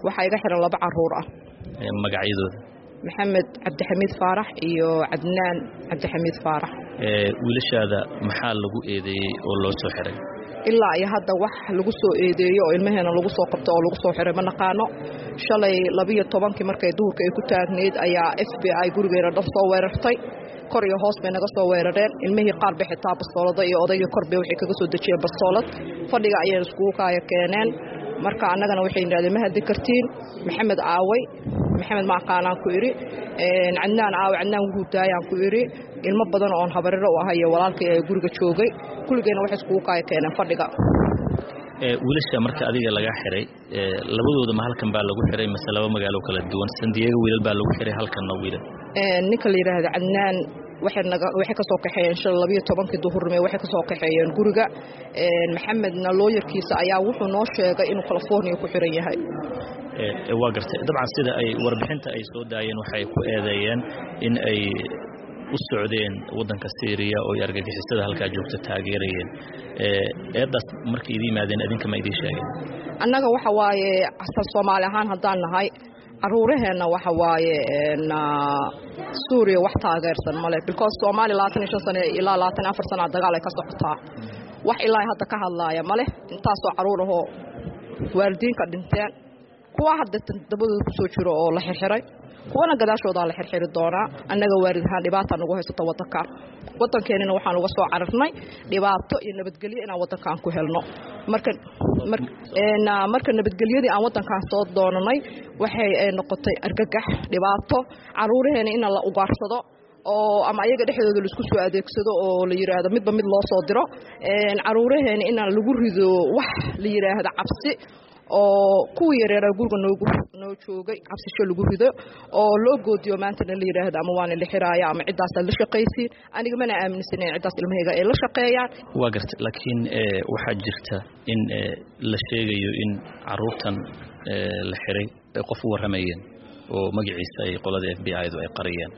waxaa iga xiran laba caruur ah magacyadooda maxamed cabdixamiid faarax iyo cadnaan cabdixamiid faarax wiilashaada maxaa lagu eedeeyey oo loo soo xiray ilaa iyo hadda wax lagu soo eedeeyo oo ilmaheena lagu soo qabto oo lagu soo xiray ma naqaano shalay labiyo tobankii markay duhurka ay ku taagnayd ayaa f b i gurigeena dhan soo weerartay kor iyo hoos bay naga soo weerareen ilmihii qaar bay xitaa bastoolada iyo odaygii kor bay waxay kaga soo dejiyeen bastoolad fadhiga ayayna iskugu kaaya keeneen marka annagana waxay yidhahdeen ma haddi kartiin maxamed aaway maxamed ma aqaanaan ku idhi cadnaan aaway cadnaan wuhuu daayaan ku idhi ilmo badan oon habariro u ahayo walaalkay ee guriga joogay kulligeenna waxay iskugu kaaya keeneen fadhiga wiilasha marka adiga laga xiray labadooda ma halkan baa lagu xiray mase laba magaalo kala duwan sandiyago wiilal baa lagu xiray halkanna wiilal ninka la yidhaahda cadnaan waxay ka soo kaxeeyeen shala labiyo tobankii duhurnimo waxay ka soo kaxeeyeen guriga maxamedna looyarkiisa ayaa wuxuu noo sheegay inuu california ku xiran yahay waa gartay dabcan sida ay warbixinta ay soo daayeen waxay ku eedeeyeen in ay u socdeen waddanka syriya oo ay argagixisada halkaa joogta taageerayeen eeddaas markay idin yimaadeen idinka ma idiin sheegeen annaga waxa waaye asal soomaali ahaan haddaan nahay caruuraheenna waxa waaye suuriya wax taageersan male because soomaaliya labaatan iyo shan sane ilaa labaatan iyo afar sanaa dagaal ay ka socotaa wax ilaa hadda ka hadlaaya male intaasoo caruur ahoo waalidiinka dhinteen kuwa hadda dabadooda ku soo jiro oo la xirxiray kuwana gadaashoodaa la xirxiri doonaa annaga waalid ahaan dhibaata nagu haysato waddankan waddankeenina waxaan uga soo cararnay dhibaato iyo nabadgelyo inaan waddankan ku helno marka marka nabadgelyadii aan waddankan soo doonanay waxay noqotay argagax dhibaato caruuraheena in la ugaarsado oo ama ayaga dhexdooda laisku soo adeegsado oo la yidhaahdo midba mid loo soo diro caruuraheena in lagu rido wax la yidhaahdo cabsi oo kuwii yareeraa guriga noogu noo joogay cabsisho lagu rido oo loo goodiyo maantana la yidhaahdo ama waana la xiraaya ama ciddaasaad la shaqaysiin aniga mana aaminsanen ciddaas ilmahayga ay la shaqeeyaan waa garta laakiin waxaa jirta in la sheegayo in caruurtan la xiray ay qof u warramayeen oo magaciisa ay qolada f b i du ay qariyeen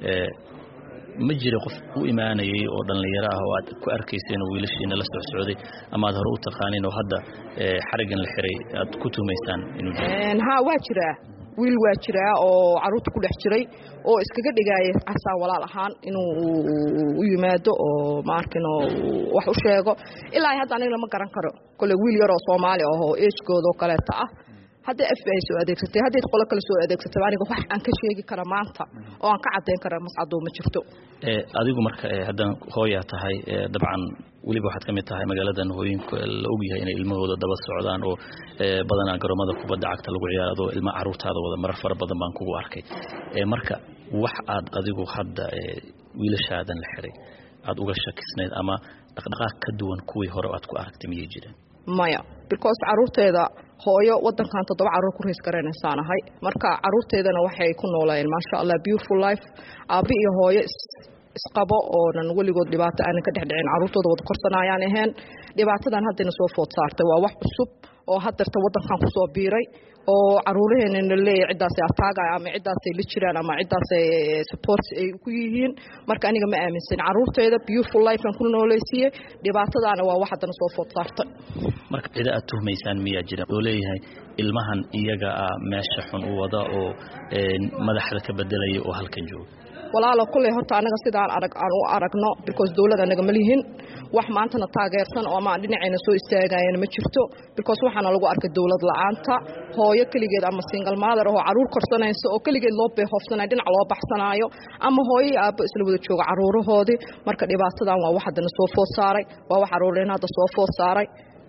ma jira qof u imaanayay oo dhallinyaro ah oo aad ku arkayseen oo wiilashiina la socsocday ama aad hore u taqaaniin oo hadda xariggan la xiray aad ku tuhumaysaan inuu ha waa jiraa wiil waa jiraa oo caruurta ku dhex jiray oo iskaga dhigaaya casaan walaal ahaan inuu u yimaado oo maarkino wax u sheego ilaa hadda anigna ma garan karo kole wiil yaroo soomaali ahoo eejkoodaoo kaleeta ah hadday f b i soo adeegsatay hadday qolo kale soo adeegsatay aniga wax aan ka sheegi kara maanta oo aan ka caddayn kara mascadoo ma jirto adigu marka haddaan hooyaa tahay dabcan weliba waxaad ka mid tahay magaaladan hooyinka la ogyahay inay ilmahooda daba socdaan oo badanaa garoomada kubadda cagta lagu ciyaaro adoo ilma caruurtaada wada marar fara badan baan kugu arkay marka wax aad adigu hadda wiilashaadan la xiray aad uga shakisnayd ama dhaqdhaqaaq ka duwan kuwii hore aad ku aragtay miyay jireen maya because caruurteeda hooyo wadankan toddoba caruur ku rays garanaysaan ahay marka caruurteedana waxay ku noolayeen maasha allah beautiful life aabbi iyo hooyo isqabo oonan weligood dhibaato aanan ka dhexdhicin caruurtooda wada korsanayaan ahayn dhibaatadan haddayna soo food saartay waa wax cusub oo haddeerta waddankan kusoo biiray oo caruuraheena na leeyahay ciddaasay ataagaya ama ciddaasay la jiraan ama ciddaasay support ay ku yihiin marka aniga ma aaminsan caruurteeda beautiful lifean ku noolaysiiyey dhibaatadaana waa wax haddana soo food saartay marka cida aad tuhmaysaan miyaa jira oo leeyahay ilmahan iyaga ah meesha xun u wada oo madaxda ka bedelaya oo halkan jooga walaalo kulley horta annaga sidaan arag aan u aragno because dowlad annaga ma lihin wax maantana taageersan oo ama dhinacayna soo istaagayana ma jirto because waxaana lagu arkay dowlad la-aanta hooyo keligeed ama single mother oo caruur korsanaysa oo keligeed loo beehoofsanayo dhinac loo baxsanaayo ama hooyo iyo aabbo isla wada jooga caruurahoodii marka dhibaatadan waa wax haddana soo food saaray waa wax caruureen hadda soo food saaray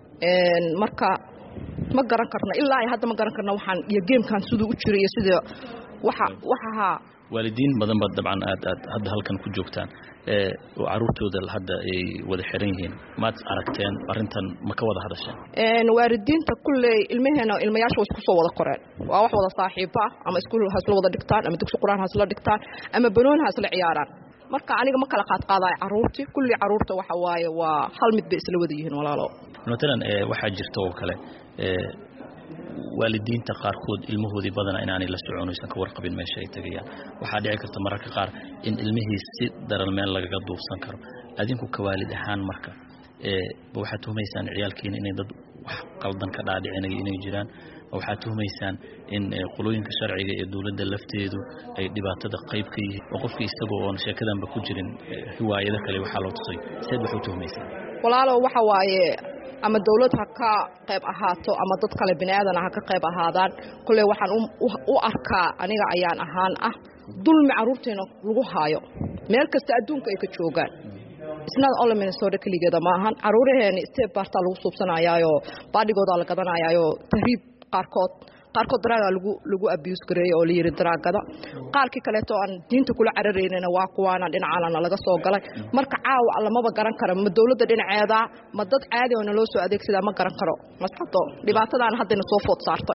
marka ma garan karno ilaa hadda ma garan karno waxaan iyo geemkan siduu u jiray iyo sida waxa waxahaa waalidiin badan ba dabcan aad aad hadda halkan ku joogtaan oo caruurtooda hadda ay wada xiran yihiin maad aragteen arrintan ma ka wada hadasheen waalidiinta kulley ilmaheena ilmayaasha way isku soo wada qoreen waa wax wada saaxiibo ah ama iskuul hasla wada dhigtaan ama dugsi qur-aan hasla dhigtaan ama banooni hasla ciyaaraan marka aniga ma kala qaadqaadayo caruurtii kulli caruurta waxa waaye waa hal mid bay isla wada yihiin walaalo matalan waxaa jirta oo kale waalidiinta qaarkood ilmahoodii badana inaanay la socon aysan ka warqabin meesha ay tegayaan waxaa dhici karta mararka qaar in ilmihii si daran meel lagaga duufsan karo adinku ka waalid ahaan marka waxaad tuhumaysaan ciyaalkiina inay dad wax qaldan ka dhaadhicinaya inay jiraan waxaad tuhumaysaan in qolooyinka sharciga ee dowladda lafteedu ay dhibaatada qayb ka yihiin oo qofkii isagoo oon sheekadanba ku jirin hiwaayado kale waxaa loo tusay seed wax u tuhumaysaan walaalow waxa waaye ama dawlad ha ka qayb ahaato ama dad kale bini aadana ha ka qayb ahaadaan kolley waxaan u arkaa aniga ayaan ahaan ah dulmi carruurteena lagu haayo meel kasta adduunka ay ka joogaan isnad ole minnesota keligeeda maahan caruuraheeni step baartaa lagu suubsanayaayo baadhigoodaa la gadanayaayo tahriib qaarkood qaarkood daraagaa lagu lagu abuse gareeyey oo layidhi daraagada qaarkii kaleeto aan diinta kula cararaynana waa kuwaana dhinacaanana laga soo galay marka caawa lamaba garan karo ma dowladda dhinaceeda ma dad caadi oo naloo soo adeegsadaa ma garan karo mascado dhibaatadaana haddayna soo food saarto